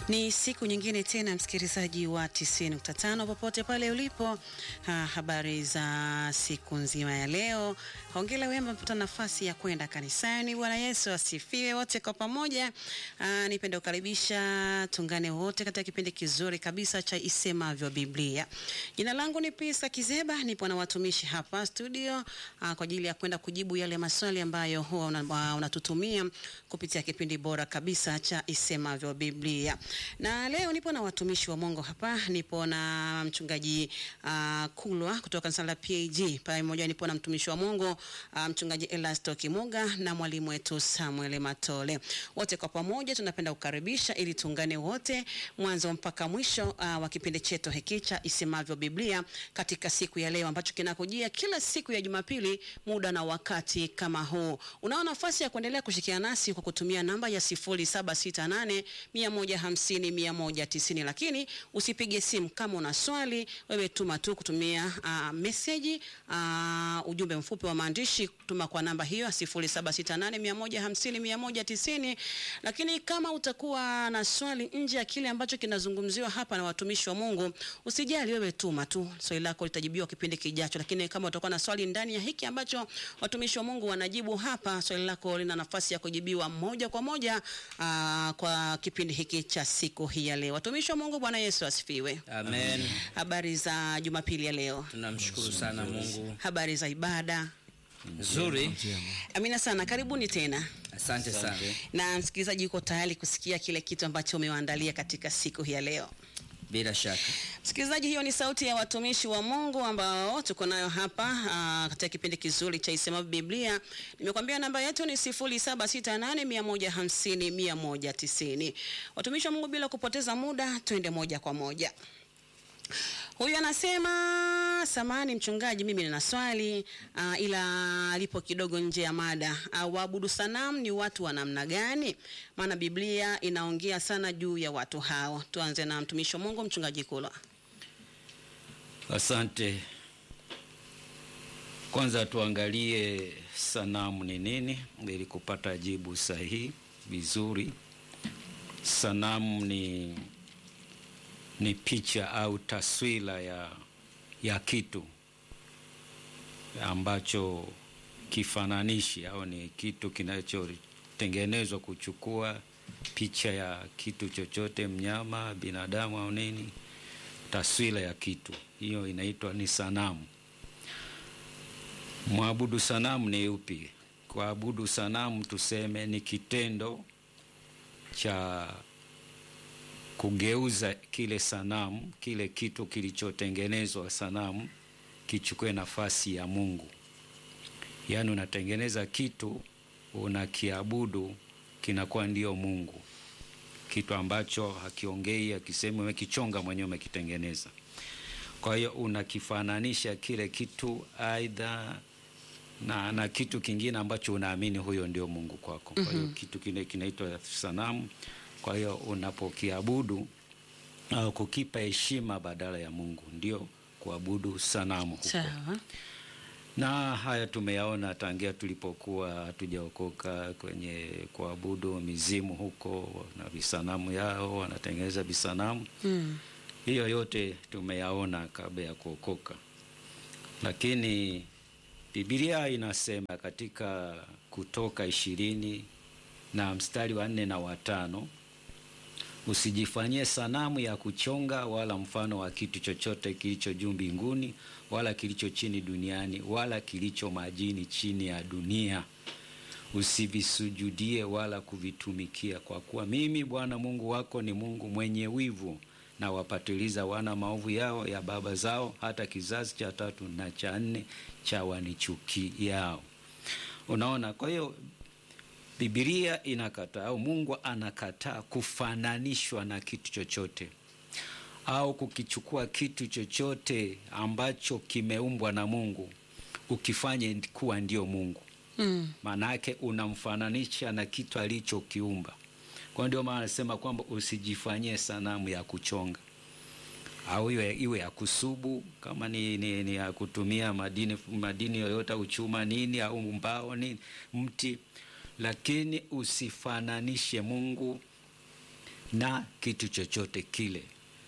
Ni siku nyingine tena msikilizaji wa 90.5 popote pale ulipo. Ha, habari za siku nzima ya leo. Hongera wema mpata nafasi ya kwenda kanisani. Bwana Yesu asifiwe wote kwa pamoja. Ah, nipende kukaribisha tungane wote katika kipindi kizuri kabisa cha Isemavyo Biblia. Jina langu ni Pisa Kizeba, nipo na watumishi hapa studio ah, kwa ajili ya kwenda kujibu yale maswali ambayo huwa unatutumia una kupitia kipindi bora kabisa cha Isemavyo Biblia. Na leo nipo na watumishi wa Mungu hapa, nipo na mchungaji uh, Kulwa kutoka kanisa la PAG, pamoja nipo na mtumishi wa Mungu uh, mchungaji Elasto Kimuga na mwalimu wetu Samuel Matole. Wote kwa pamoja tunapenda kukaribisha ili tuungane wote mwanzo mpaka mwisho uh, wa kipindi chetu hiki cha Isemavyo Biblia katika siku ya leo ambacho kinakujia kila siku ya Jumapili muda na wakati kama huu. Unao nafasi ya kuendelea kushikiana nasi kwa kutumia namba ya 0768 150 190, lakini usipige simu kama una swali, wewe tuma tu kutumia uh, message uh, ujumbe mfupi wa maandishi, tuma kwa namba hiyo 0768150190. Lakini kama utakuwa na swali nje ya kile ambacho kinazungumziwa hapa na watumishi wa Mungu, usijali, wewe tuma tu, swali lako litajibiwa kipindi kijacho. Lakini kama utakuwa na swali ndani ya hiki ambacho watumishi wa Mungu wanajibu hapa, swali lako lina nafasi ya kujibiwa moja kwa moja uh, kwa kipindi hiki cha siku hii ya leo. Watumishi wa Mungu, Bwana Yesu asifiwe. Amen. Habari za Jumapili ya leo? Tunamshukuru sana Mungu. Habari za ibada? Nzuri. Amina sana, karibuni tena. Asante sana. Na msikilizaji yuko tayari kusikia kile kitu ambacho umewaandalia katika siku hii ya leo. Bila shaka. Msikilizaji, hiyo ni sauti ya watumishi wa Mungu ambao tuko nayo hapa aa, katika kipindi kizuri cha Isemavyo Biblia. Nimekwambia namba yetu ni 0768150190. Watumishi wa Mungu, bila kupoteza muda, twende moja kwa moja. Huyu anasema samani mchungaji, mimi nina swali uh, ila alipo kidogo nje ya mada. Uh, waabudu sanamu ni watu wa namna gani? Maana Biblia inaongea sana juu ya watu hao. Tuanze na mtumishi wa Mungu mchungaji Kulwa. Asante. Kwanza tuangalie sanamu ni nini ili kupata jibu sahihi vizuri. Sanamu ni ni picha au taswira ya, ya kitu ambacho kifananishi au ni kitu kinachotengenezwa kuchukua picha ya kitu chochote, mnyama, binadamu au nini, taswira ya kitu hiyo inaitwa ni sanamu. Mwabudu sanamu ni upi? Kuabudu sanamu tuseme ni kitendo cha kugeuza kile sanamu, kile kitu kilichotengenezwa sanamu kichukue nafasi ya Mungu. Yaani unatengeneza kitu unakiabudu, kinakuwa ndio Mungu, kitu ambacho hakiongei, hakisemi, umekichonga mwenyewe, umekitengeneza. Kwa hiyo unakifananisha kile kitu aidha na, na kitu kingine ambacho unaamini huyo ndio Mungu kwako. Kwa hiyo kitu kile kinaitwa sanamu. Kwa hiyo unapokiabudu au kukipa heshima badala ya Mungu ndio kuabudu sanamu huko. Sawa. Na haya tumeyaona tangia tulipokuwa hatujaokoka kwenye kuabudu mizimu huko na visanamu yao, wanatengeneza visanamu Mm. hiyo yote tumeyaona kabla ya kuokoka, lakini Biblia inasema katika Kutoka ishirini na mstari wa nne na watano usijifanyie sanamu ya kuchonga wala mfano wa kitu chochote kilicho juu mbinguni wala kilicho chini duniani wala kilicho majini chini ya dunia, usivisujudie wala kuvitumikia, kwa kuwa mimi Bwana Mungu wako ni Mungu mwenye wivu na wapatiliza wana maovu yao ya baba zao hata kizazi cha tatu na cha nne cha wanichukiao. Unaona, kwa hiyo Biblia inakataa au Mungu anakataa kufananishwa na kitu chochote au kukichukua kitu chochote ambacho kimeumbwa na Mungu ukifanye kuwa ndio Mungu. Mm. Maana yake unamfananisha na kitu alichokiumba. Kwa ndio maana anasema kwamba usijifanyie sanamu ya kuchonga au iwe, iwe ya kusubu kama ni, ni, ni ya kutumia madini, madini yoyote au chuma nini au mbao nini mti, lakini usifananishe Mungu na kitu chochote kile,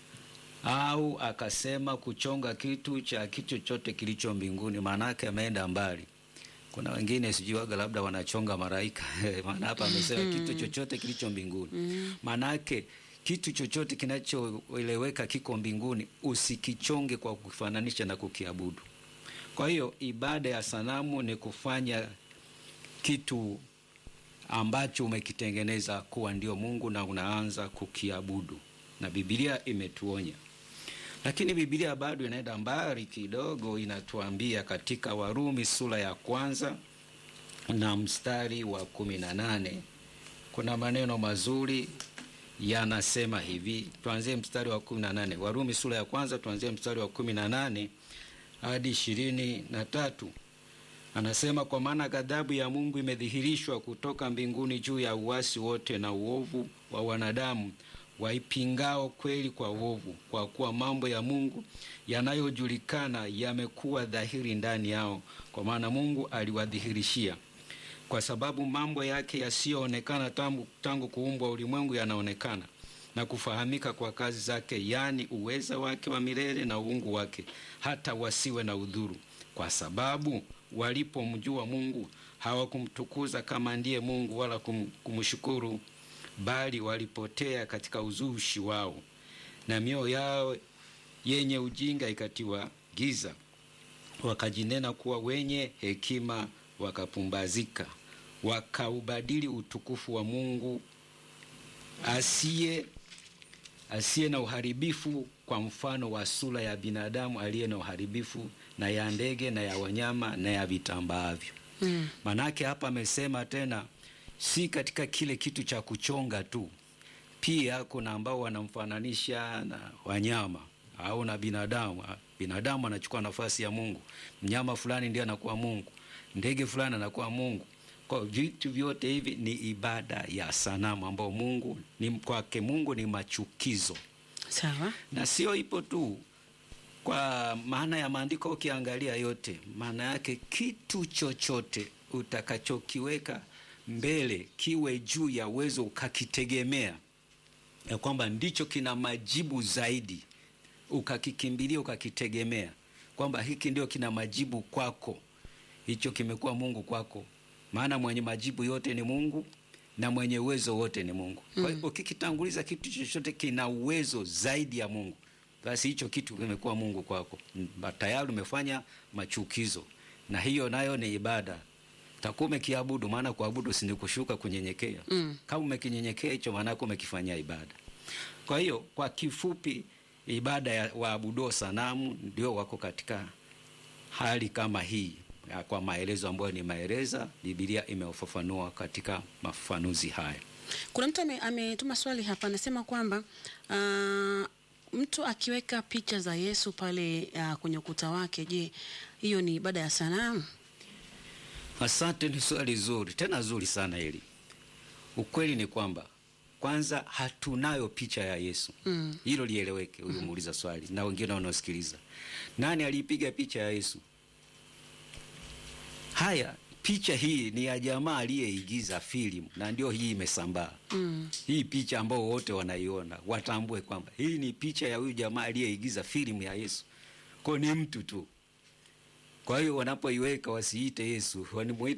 au akasema kuchonga kitu cha kitu chochote kilicho mbinguni, maanake ameenda mbali. Kuna wengine sijui waga labda wanachonga malaika maana hapa amesema kitu chochote kilicho mbinguni, maanake kitu chochote kinachoeleweka kiko mbinguni usikichonge kwa kufananisha na kukiabudu. Kwa hiyo ibada ya sanamu ni kufanya kitu ambacho umekitengeneza kuwa ndio Mungu na unaanza kukiabudu, na Biblia imetuonya. Lakini Biblia bado inaenda mbali kidogo, inatuambia katika Warumi sura ya kwanza na mstari wa kumi na nane kuna maneno mazuri yanasema hivi. Tuanzie mstari wa kumi na nane Warumi sura ya kwanza, tuanzie mstari wa kumi na nane hadi ishirini na tatu. Anasema, kwa maana ghadhabu ya Mungu imedhihirishwa kutoka mbinguni juu ya uasi wote na uovu wa wanadamu waipingao kweli kwa uovu, kwa kuwa mambo ya Mungu yanayojulikana yamekuwa dhahiri ndani yao, kwa maana Mungu aliwadhihirishia. Kwa sababu mambo yake yasiyoonekana tangu, tangu kuumbwa ulimwengu yanaonekana na kufahamika kwa kazi zake, yaani uweza wake wa milele na uungu wake, hata wasiwe na udhuru, kwa sababu walipomjua Mungu hawakumtukuza kama ndiye Mungu wala kum, kumshukuru, bali walipotea katika uzushi wao, na mioyo yao yenye ujinga ikatiwa giza, wakajinena kuwa wenye hekima, wakapumbazika, wakaubadili utukufu wa Mungu asiye asiye na uharibifu kwa mfano wa sura ya binadamu aliye na uharibifu na ya ndege na ya wanyama na ya vitambaavyo. Mm. Manake hapa amesema tena, si katika kile kitu cha kuchonga tu, pia kuna ambao wanamfananisha na wanyama au na binadamu. Binadamu anachukua nafasi ya Mungu, mnyama fulani ndiye anakuwa Mungu, ndege fulani anakuwa Mungu. Kwa vitu vyote hivi ni ibada ya sanamu ambao Mungu ni kwake, Mungu ni machukizo Sawa. na sio ipo tu kwa maana ya maandiko. Ukiangalia yote, maana yake kitu chochote utakachokiweka mbele kiwe juu ya uwezo ukakitegemea ya kwamba ndicho kina majibu zaidi, ukakikimbilia ukakitegemea kwamba hiki ndio kina majibu kwako, hicho kimekuwa Mungu kwako. Maana mwenye majibu yote ni Mungu na mwenye uwezo wote ni Mungu. Kwa hiyo ukikitanguliza kitu chochote kina uwezo zaidi ya Mungu, basi hicho kitu kimekuwa Mungu kwako, Ba- tayari umefanya machukizo, na hiyo nayo ni ibada takuwa umekiabudu. Maana kuabudu si ni kushuka kunyenyekea. Mm. Kama umekinyenyekea hicho, maana yake umekifanyia ibada. Kwa hiyo kwa kifupi, ibada ya waabuduo sanamu ndio wako katika hali kama hii ya kwa maelezo ambayo nimeeleza, Biblia imefafanua katika mafafanuzi haya. Kuna mtu ame- ametuma swali hapa, anasema kwamba ah, mtu akiweka picha za Yesu pale ah, kwenye ukuta wake, je, hiyo ni ibada ya sanamu? Asante, ni swali zuri tena zuri sana hili. Ukweli ni kwamba kwanza hatunayo picha ya Yesu. Mm. Hilo lieleweke, huyu muuliza swali na wengine wanaosikiliza. Nani aliipiga picha ya Yesu? Haya, picha hii ni ya jamaa aliyeigiza filamu na ndio hii imesambaa. Mm. Hii picha ambao wote wanaiona watambue kwamba hii ni picha ya huyu jamaa aliyeigiza filamu ya Yesu, kwa ni mtu tu. Kwa hiyo wanapoiweka wasiite Yesu, wanimuite